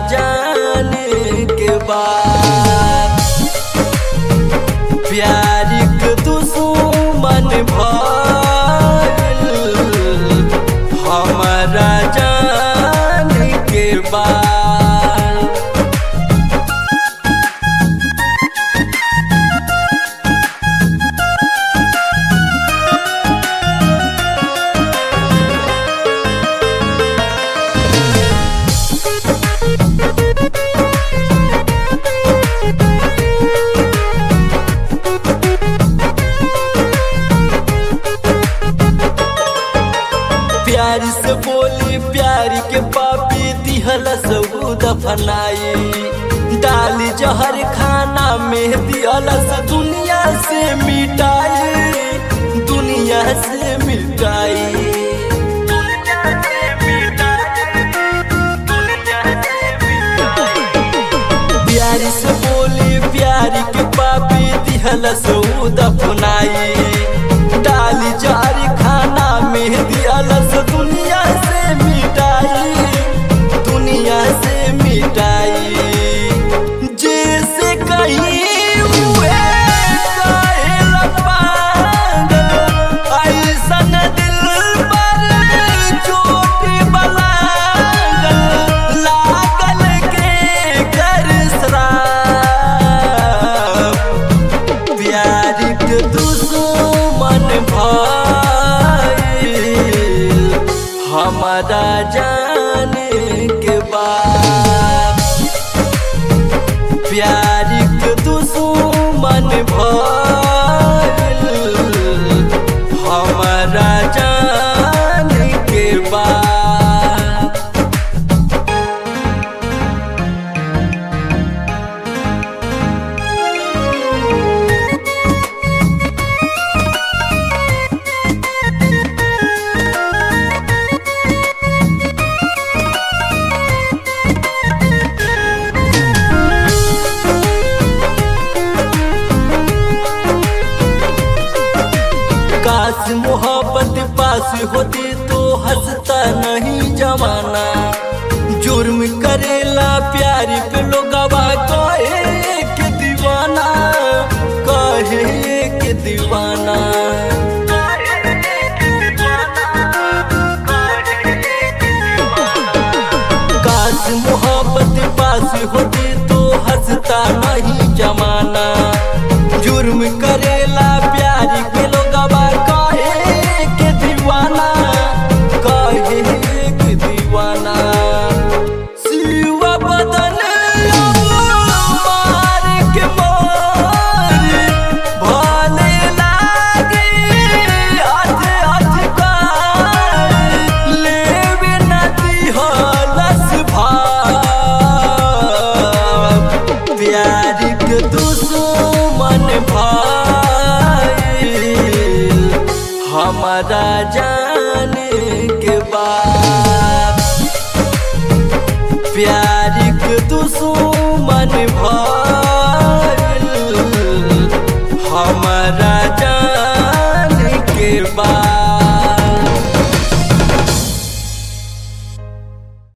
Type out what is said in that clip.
जाने के बाद प्यारी के दुश्मन भइल हमारा जाने के बाद प्यारी से बोली प्यारी के पापी दिहल सब दफनाई डाली जहर खाना में दिहल से दुनिया से मिटाई दुनिया से मिटाई प्यारी से बोली प्यारी के पापी दिहल से दफनाई डाली जारी खाना में दिहल से दुनिया से मिटाई दुनिया से मिटाई जैसे कहीं हुए कायल पागल, ऐसन दिल पर चोट बलागल, लागल के कर श्राप। प्यारी के दुश्मन भइल हमारा जाने के बाद प्यारी के दुश्मन भइल हमारा जाने के बाद काश मोहब्बत पास होती तो हंसता नहीं जमाना जुर्म करेला प्यारी पे लोगवा कहे के दीवाना कहे के दीवाना काश मोहब्बत पास होती तो हंसता नहीं जमाना जुर्म करेला प्यारी के लोगवा कहे के दीवाना कहे के दीवाना सिवा बदन मार के मार भाले लागे हाथ हाथ कान लेवे नदी हलस भाव प्यारी के दुश्मन भइल हमारा जाने के बाद प्यारी के दुश्मन भइल